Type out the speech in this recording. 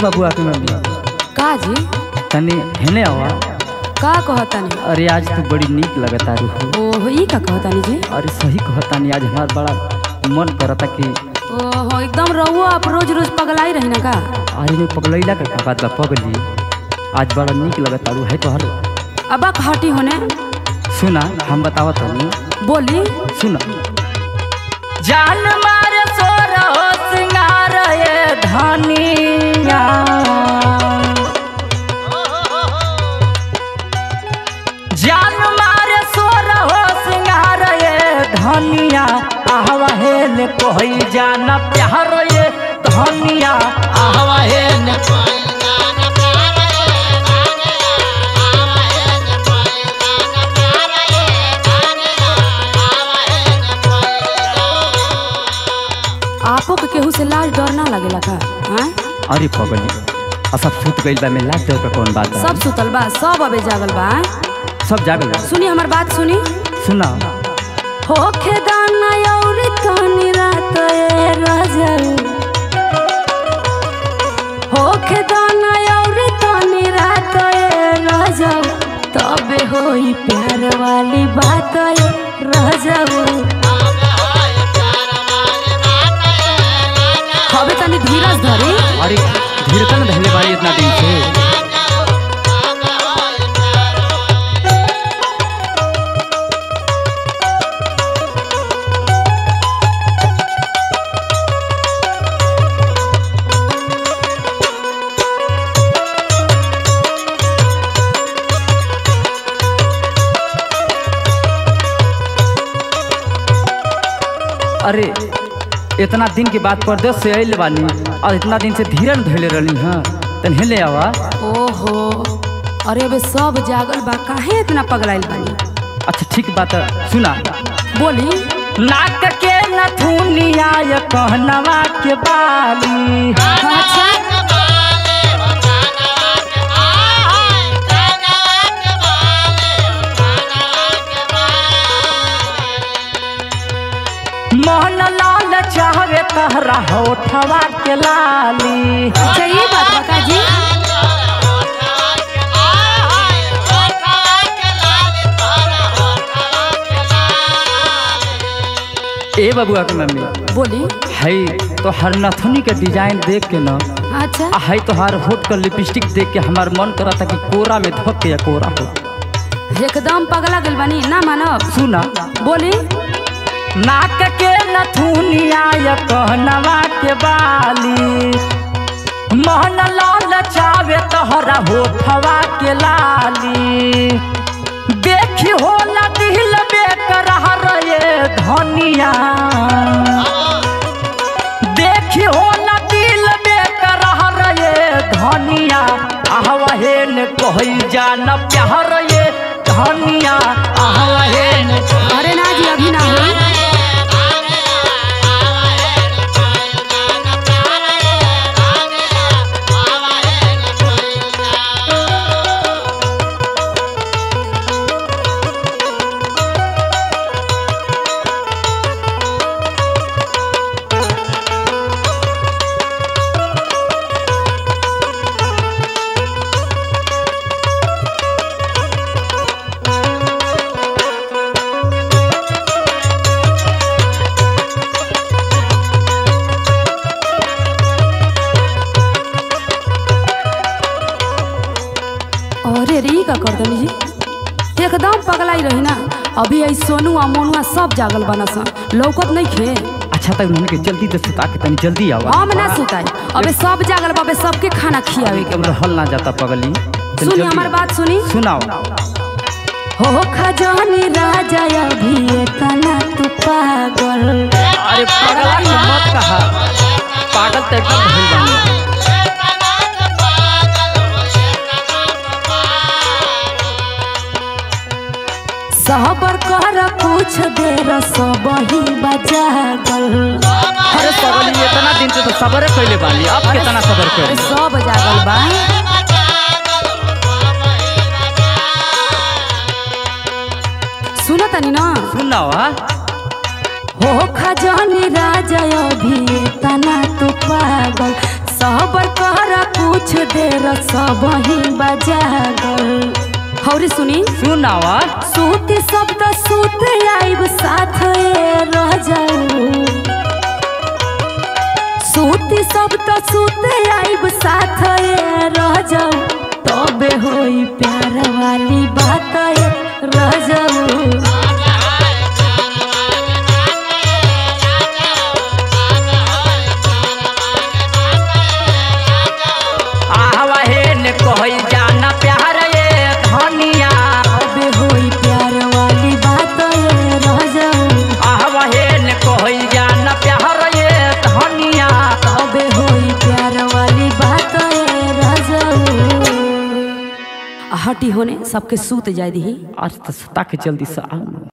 बबुआ के मम्मी का जी तनी हेने आवा का कहतानी अरे आज तू बड़ी नीक लगता रूह ओहो ई का कहतानी जी अरे सही कहतानी आज हमार बड़ा मन करता कि ओहो एकदम रहुओ आप रोज रोज पगलाई रही ना का आज में पगलैला का का बात बा पगली आज बड़ा नीक लगता रू है तोहर अब हटी होने सुना हम बतावत हनी बोली सुना जान मारे सोर हो सिंगार ये धनिया जान मारे सोर हो सिंगार ये धनिया आहवा हेल कोई जाना प्यार ये धनिया आहवा हेल आपो के केहू से लाज डर ना लगेला का हाँ? अरे पगली असब सुत गइल बा में लाज डर पे कौन बात बा? सब सुतल बा सब अबे जागल बा हाँ? सब जागल बा। सुनी हमार बात सुनी सुना होखे दाना और तनी रात ए रजल होखे दाना और तनी रात ए रजल तबे होई प्यार वाली बात ए रजल हवे तनी धीरज धरी अरे धीरतन धैले बारी इतना दिन से अरे इतना दिन के बाद परदेश से आइल बानी और इतना दिन से धीरन धैले रहनी हाँ तन हेले आवा ओहो अरे अबे सब जागल बा काहे इतना पगलाइल बानी अच्छा ठीक बात है, सुना बोली नाक के नथुनिया ये कहनवा के बाली अच्छा मोहन लाल चाहवे तहरा होठवा के लाली अच्छा ये बात बता जी ए बबुआ के मम्मी बोली है तो हर नथुनी के डिजाइन देख के ना अच्छा आ है तो हर होठ का लिपस्टिक देख के हमार मन करा था कि कोरा में धोक के या कोरा हो एकदम पगला गइल बानी ना मानब सुना बोली नाक के नथुनिया या कहनवा के बाली मोहन लाल चावे तोहरा होठवा के लाली देखी होला दिल बेकरार ये धनिया देखी होला दिल बेकरार ये धनिया आहवहेन कहई जान प्यार ये धनिया आहवहेन अरे ना जी अभी ना हो अरे रे ई का कर दनी जी एकदम पगलाई रही ना अभी आई सोनू आ मोनुआ सब जागल बना सा लौकत नहीं खे अच्छा तक उन्होंने के जल्दी से सुता के तनी जल्दी आवा हम ना सुताई अबे सब जागल बाबे सबके खाना खियावे के एकदम रहल ना जाता पगली तनी सुनी जल्दी हमार बात सुनी सुनाओ हो खजानी राजा अभी तना तू पागल अरे पगला के मत कहा पागल तो एकदम भइल बानी सहबर कर कुछ देर सब ही बजागल अरे पगली इतना दिन से तो सबर कैले बानी अब कितना सबर अरे कर सब जागल बा सुनो तनी ना सुनाओ हाँ हो खजानी राजा अभी तना तू पागल सहबर कहरा कुछ देर सब ही बजा गल हौरी सुनी सुनावा सूती शब्द सूत आइब साथ ए रह जाऊ सूती शब्द सूत आइब साथ ए रह जाऊ तबे होई प्यार वाली बात ए रह जाऊ आहवा हे ने कहल जाना प्यार ये धनिया तबे होई प्यार वाली बात ए रह जाऊ आहवा हे ने कहल जाना प्यार ये धनिया तबे होई प्यार वाली बात ए रह जाऊ हटी होने सबके सूत जाय दी आज तो सुता के जल्दी से आओ ना